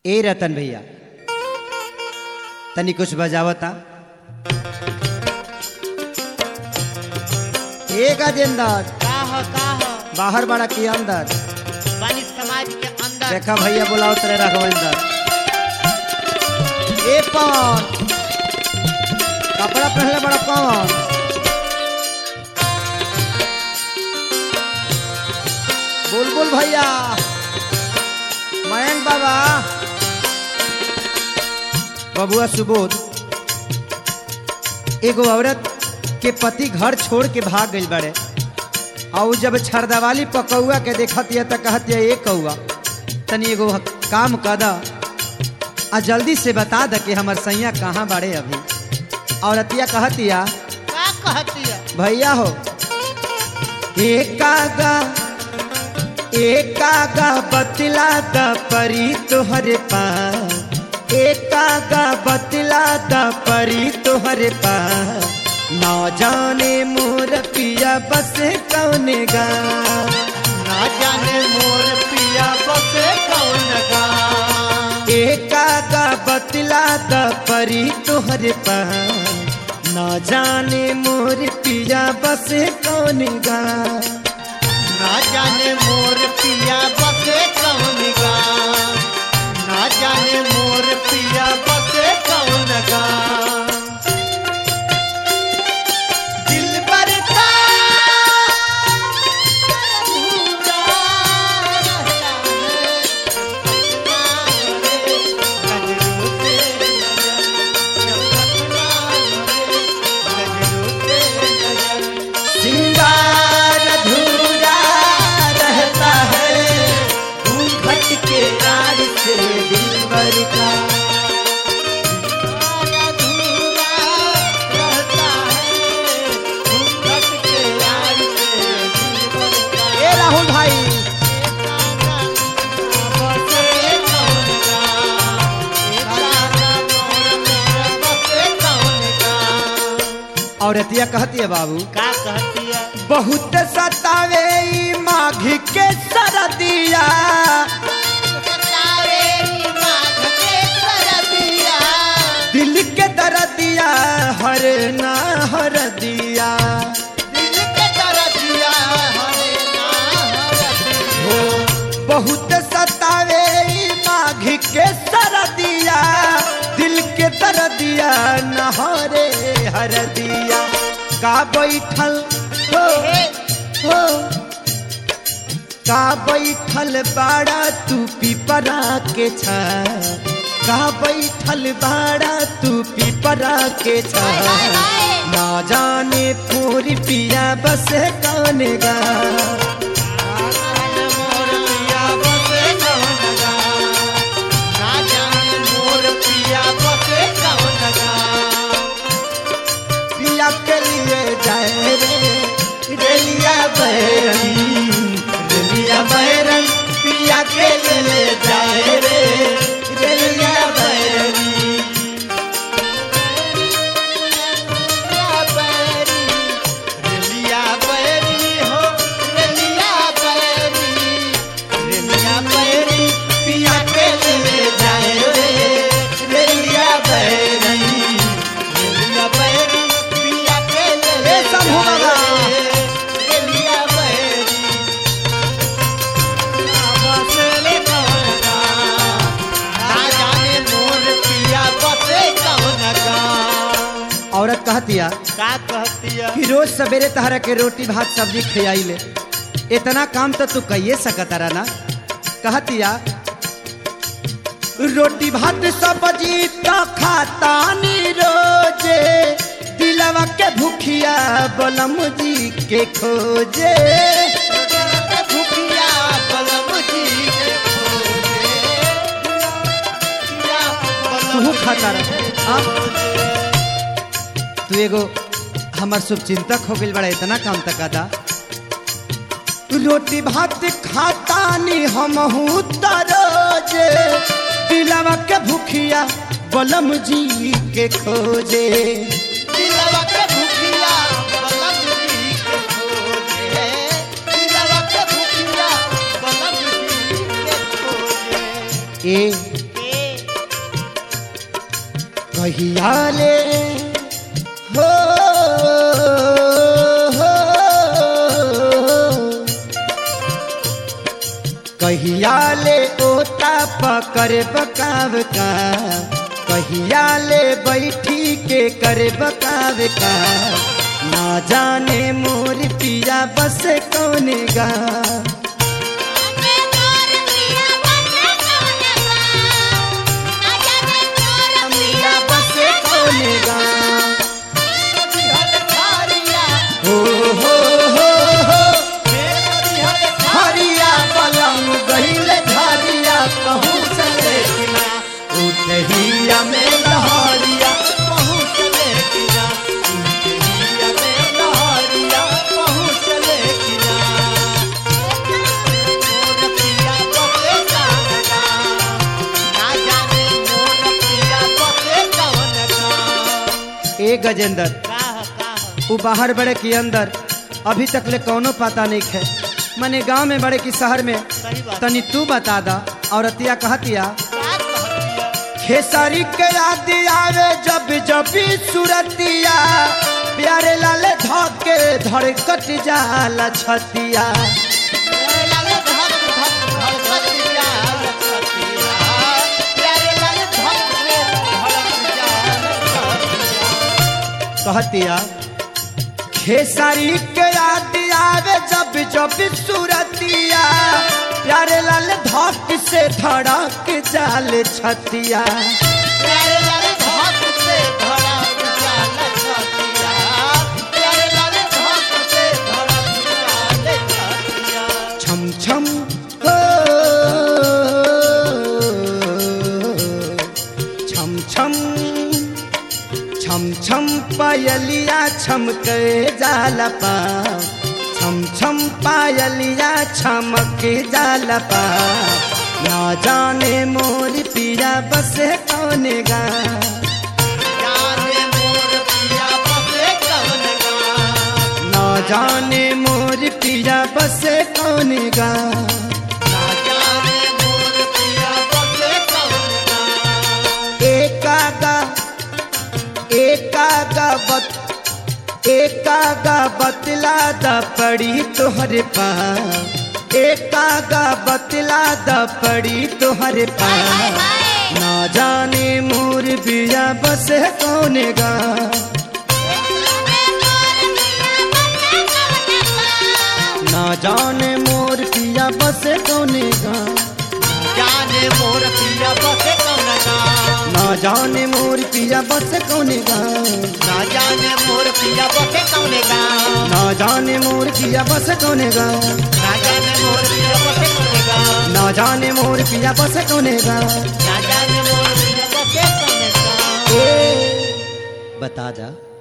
ए रतन भैया तनी कुछ बजावता ए गजेंदर का हो का हो बाहर बड़ा के अंदर बानी समाज के अंदर देखा भैया बोलाओ तेरे रघवेंदर ए पवन कपड़ा पहले बड़ा पवन बुलबुल भैया मयंक बाबा बबुआ सुबोध एगो औरत के पति घर छोड़ के भाग गई बड़े और उ जब छरदवाली पकौआ के देखतिया त कहतिया ए कौआ तनी एगो काम कर द आ जल्दी से बता द कि हमर सैया कहाँ बाड़े अभी औरतिया कहतिया का कहती है भैया हो एकागा एकागा बतला द परी तोहरे पास एकागा बतला द परी तोहरे पास न जाने मोर पिया बस कौन गा ना जाने मोर पिया बसे कौन गा एकागा बतला द परी तोहरे पास न जाने मोर पिया बस कौन गा ना जाने मोर पिया बसे कौन गा ना जाने मोर पिया बसे कौन गा दिल बरता सिंगार अधूरा रहता है घूंघट के आड़ से दिलबर का ए राहुल भाई औरतिया कहती है बाबू का कहती है बहुत सतावे ई माघ के सरदिया दिल के दर्दिया हर ना हर दिया हो बहुत सतावे ई माघ के सरदिया दिल के दर्दिया नहरे हर दिया का बैठल हो हो का बैठल बाड़ा तू पिपरा के छा का बैठल बाड़ा तू पिपरा के छा ना जाने पूरी पिया बस कौन गा पिया के लिए जाए रे रेलिया बैरन रेलिया बैरन पिया के लिए जाए रे रेलिया बैरन पिया के लिए जाए रे रेलिया बैरन ए शंभू बाबा औरत कहतिया का कहती है कि रोज सवेरे तहरा के रोटी भात सब्जी खियाई ले इतना काम तो तू कहिए सकता रहा ना कहतिया रोटी भात सब्जी तो खाता नी रोजे दिलवा के भूखिया बलम जी के खोजे भूखिया बलम जी के तू खाता रहा तू एगो हमार शुभ चिंतक हो गई बड़ा इतना काम तक अदा रोटी भात खाता नी हम रोजे दिलवा के भूखिया बलम जी के खोजे दिलवा के भूखिया बलम जी के खोजे दिलवा के भूखिया बलम जी के खोजे ए ए कहिया ले हो हो कहिया ले ओता पकड़ बकाव का कहिया ले बैठी के कर बकाव का ना जाने मोर पिया बस कौन गा पिया बस कौन गा हो हो हो हो हरिया पलंग गहिल झरिया कहूँ चले किना उठहिया में लहरिया ए गजेंद्र वो बाहर बड़े के अंदर अभी तक ले कौनो पता नहीं है मने गांव में बड़े की शहर में सही बात। तनी तू बता दा और अतिया कहतिया खेसारी के याद आवे जब जब सुरतिया प्यारे लाल धके धड़कट जाला छतिया कहतिया खेसारी के याद आवे जब जब सुरतिया प्यारे लाल धक से धड़क जाल छतिया छम छम हो छम छम छम छम पायलिया छमक जाला पा छम छम पायलिया छमक जाला पा ना जाने मोर पिया बस कौन गा ना जाने मोर पिया बस कौन गा एकागा एकागा बत एकागा बतला द पड़ी तोहरे पा एकागा बतला द पड़ी तोहरे पा ना जाने मोर बिया बस कौन गा ना जाने मोर पिया बस कौन गा जाने मोर पिया बसे कौन गा ना जाने मोर पिया बस कौन गा ना जाने मोर पिया बसे कौन गा ना जाने मोर पिया बस कौन गा ना जाने मोर पिया बसे कौन गा ना जाने मोर पिया बस कौन गा ना जाने मोर पिया बसे कौन गा ए, बता जा